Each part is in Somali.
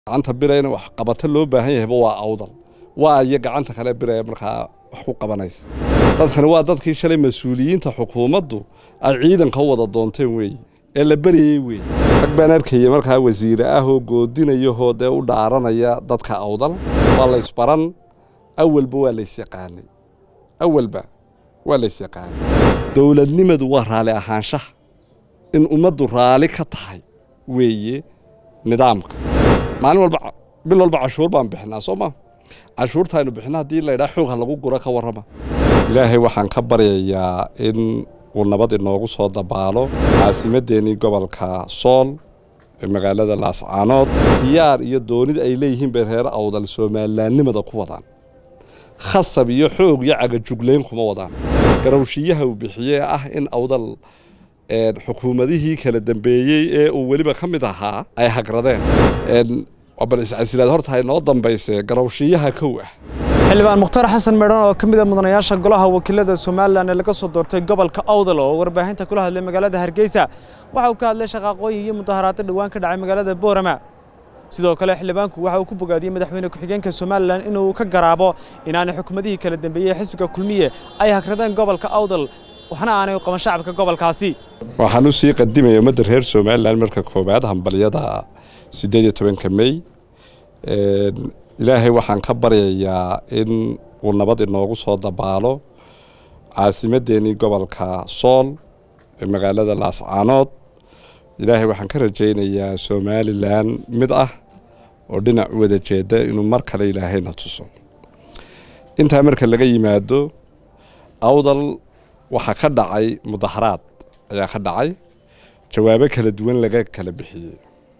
gacanta birayna wax qabato loo baahan yahayba waa awdal waa iyo gacanta kale biraya markaa wax ku qabanaysa dadkani waa dadkii shalay mas-uuliyiinta xukuumaddu ay ciidanka u wada doonteen weeye ee la beryayey weeye rag baan arkaya markaa wasiire ah oo goodinayahoo dee u dhaaranaya dadka awdal waa laysbaran awalba waa laysyaqaanay awalba waa laysyaqaanay dowladnimadu waa raali ahaanshaha in ummaddu raali ka tahay weeye nidaamka maalin walba bil walba cashuur baan bixinaa soo ma cashuurtaaynu bixina haddii laydhaa xoogha lagu guro ka warrama ilaahay waxaan ka baryayaa in uu nabad inoogu soo dabaalo caasimaddeenii gobolka sool ee magaalada laascaanood diyaar iyo doonida ay leeyihiin bay reer awdal soomalilaannimada ku wadaan khasab iyo xoog iyo cagajuglayn kuma wadaan garowshiyaha uu bixiyee ah in awdal xukuumadihii kala dambeeyey ee uu weliba ka mid ahaa ay hagradeen bal iscasilaad horta inoo dambayse garowshiyaha kow ah xildhibaan mukhtaar xasan meedhan oo ka mid a mudanayaasha golaha wakiilada somalilan ee laga soo doortay gobolka awdal oo warbaahinta kula hadlay magaalada hargeysa waxa uu ka hadlay shaqaaqooyin iyo mudaharaado dhowaan ka dhacay magaalada boorama sidoo kale xildhibaanku waxa uu ku bogaadiyey madaxweyne ku-xigeenka somalilan inuu ka garaabo inaanay xukuumadihii kala dambeeyey xisbiga kulmiye ay hagradeen gobolka awdal waxna aanay u qaban shacabka gobolkaasi waxaan u sii qadimaya ummadda reer somalilan marka koowaad hambalyada siddeed iyo tobanka mey ilaahay waxaan ka baryayaa in uu nabad inoogu soo dabaalo caasimaddeenii gobolka sool ee magaalada laascaanood ilaahay waxaan ka rajaynayaa somalilan mid ah oo dhinac u wada jeeda inuu mar kale ilaahayna tuso intaa marka laga yimaado awdal waxaa ka dhacay mudaharaad ayaa ka dhacay jawaabo kala duwan laga kala bixiyey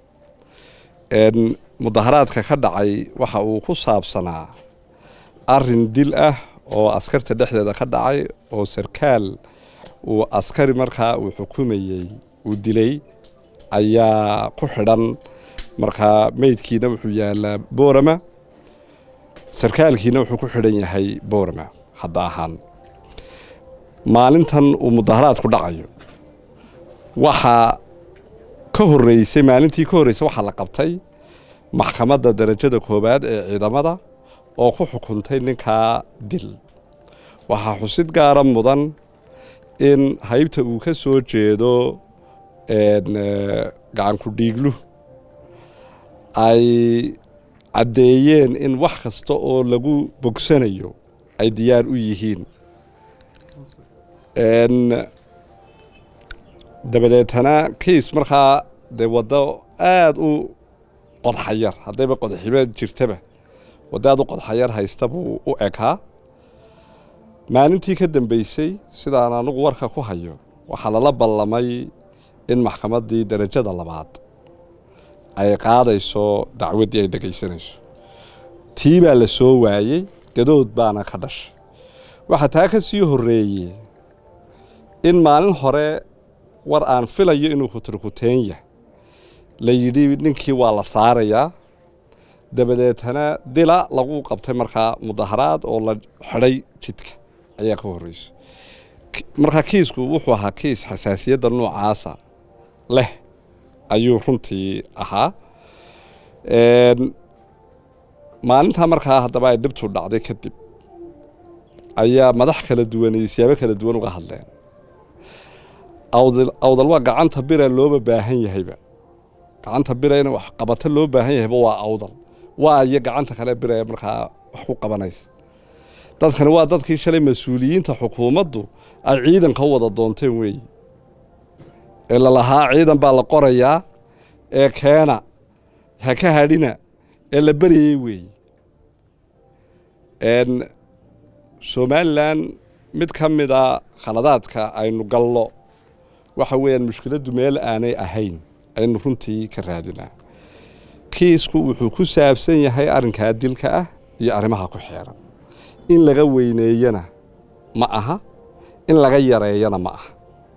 mudaharaadka ka dhacay waxa uu ku saabsanaa arin dil ah oo askarta dhexdeeda ka dhacay oo sarkaal uu askari markaa uu xukumayey uu dilay ayaa ku xidhan markaa meydkiina wuxuu yaalaa boorama sarkaalkiina wuxuu ku xidhan yahay boorama hadda ahaan maalintan uu mudaharaadku dhacayo waxaa ka horeysay maalintii ka horreysay waxaa la qabtay maxkamadda darajada koowaad ee ciidamada oo ku xukuntay ninkaa dil waxaa xusid gaara mudan in haybta uu ka soo jeedo gacanku dhiiglu ay caddeeyeen in wax kasta oo lagu bogsanayo ay diyaar u yihiin dabadeetana kiis markaa dee waddo aada u qodxayar haddayba qodximeed jirtaba waddo aada u qodxayar haysta buu u ekaa maalintii ka dambeysay sidaan anugu warka ku hayo waxaa lala ballamay in maxkamaddii darajada labaad ay qaadayso dacwaddii ay dhegaysanayso tii baa la soo waayey gadood baana ka dhashay waxaa taa ka sii horreeyey in maalin hore war aan filayo inuu kuturkuteenya la yidhi ninkii waa la saarayaa dabadeetana dila lagu qabtay markaa mudaharaad oo la xidhay jidka ayaa ka horreyso markaa kiisku wuxuu ahaa kiis xasaasiyadda noocaasa leh ayuu runtii ahaa maalintaa markaa haddaba ay dhibtu dhacday kadib ayaa madax kala duwan iyo siyaabo kala duwan uga hadleen awdal waa gacanta bira looba baahan yahayba gacanta birayna wax qabato loo baahan yahayba waa awdal waa iyo gacanta kale biraya markaa wax ku qabanaysa dadkani waa dadkii shalay mas-uuliyiinta xukuumaddu ay ciidanka u wada doonteen weeye ee lalahaa ciidan baa la qorayaa ee keena ha ka hadhina ee la beryayey weeye somalilan mid ka mida khaladaadka aynu gallo waxa weeyaan mushkiladdu meel aanay ahayn aynu runtii ka raadinaa kiisku wuxuu ku saabsan yahay arrinkaa dilka ah iyo arrimaha ku xeeran in laga weyneeyana ma aha in laga yareeyana ma aha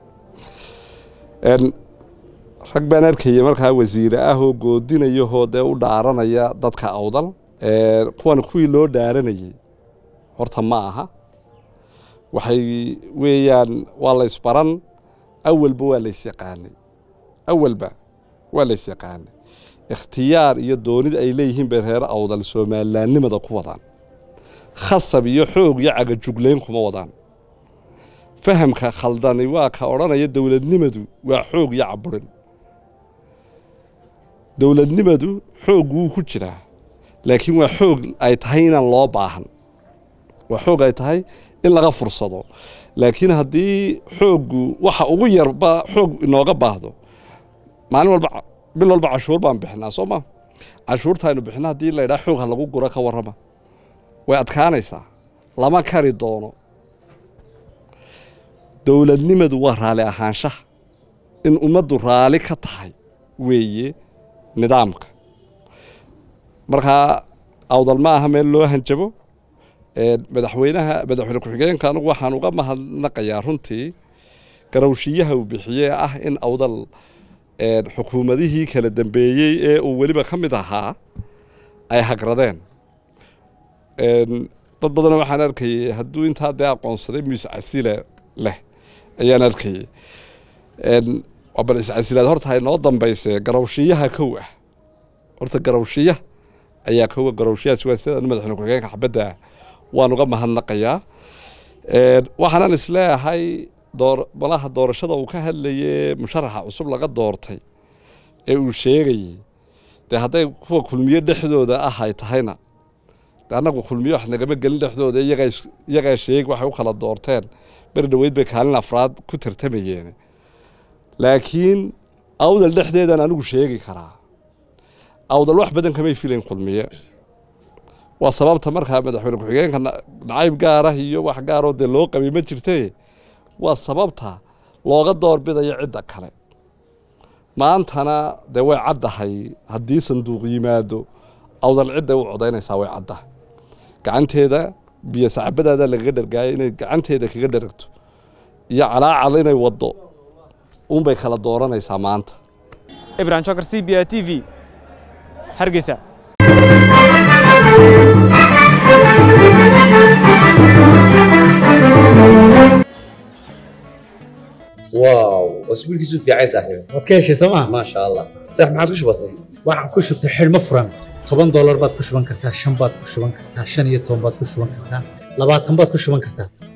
rag baan arkaya markaa wasiire ah oo goodinayahoo dee u dhaaranaya dadka awdal kuwan kuwii loo dhaaranayey horta ma aha waxay weeyaan waa laysbaran awalba waa laysyaqaanay awalba waa laysyaqaanay ikhtiyaar iyo doonid ay leeyihiin bay reer awdal somalilaannimada ku wadaan khasab iyo xoog iyo cagajugleyn kuma wadaan fahamka khaldani waa ka odhanaya dowladnimadu waa xoog iyo caburin dowladnimadu xoog wuu ku jiraa laakiin waa xoog ay tahay inaan loo baahan waa xoog ay tahay in laga fursado laakiin haddii xooggu waxa ugu yarba xoog inooga baahdo maalin walba bil walba cashuur baan bixinaa soo ma cashuurta aynu bixina haddii la ydhaha xoog ha lagu guro ka warrama way adkaanaysaa lama kari doono dowladnimadu waa raali ahaanshaha in ummaddu raali ka tahay weeye nidaamka markaa awdal ma aha meel loo hanjabo madaxweynaha madaxweyne ku-xigeenka anugu waxaan uga mahadnaqayaa runtii garowshiyaha uu bixiyee ah in awdal xukuumadihii kala dambeeyey ee uu weliba ka mid ahaa ay hagradeen dad badanna waxaan arkayey hadduu intaa dee aqoonsaday muuse casile leh ayaan arkayey bal iscasilaad horta hay noo dambayse garowshiyaha kow ah horta garowshiya ayaa kowa garowshiyahaas waa sida madaxweyne ku-xigeenka xabadda waan uga mahadnaqayaa waxaanan isleeyahay door malaha doorashada uu ka hadlaye musharaxa cusub laga doortay ee uu sheegayey dee hadday kuwa kulmiye dhexdooda ah ay tahayna de annagu kulmiye wax nagama gelin dhexdooda iyagaa sheeg waxay u kala doorteen beri dhoweyd bay kaalin afraad ku tartamayeen laakiin awdal dhexdeedan anigu sheegi karaa awdal wax badan kamay filayn kulmiye waa sababta markaa madaxweyne ku-xigeenka nacayb gaarah iyo wax gaaroo dee loo qabay ma jirte waa sababta looga doorbidayo cidda kale maantana dee way caddahay haddii sanduuq yimaado awdal cidday u codaynaysaa way caddahay gacanteeda biyo sacabadaada lagaga dhargaayo inay gacanteeda kaga dharagto iyo calaacal inay waddo unbay kala dooranaysaa maanta ibrahim jokar c b a t v hargeysa واو واسبوع كيسو في عايز صاحبي waad ka heshay sooma ما شاء الله صح ما عادش بسيط waxaan ku shubtay xidhmo furan toban doolar baad ku shuban kartaa shan baad ku shuban kartaa shan iyo toban baad ku shuban kartaa labaatan baad ku shuban kartaa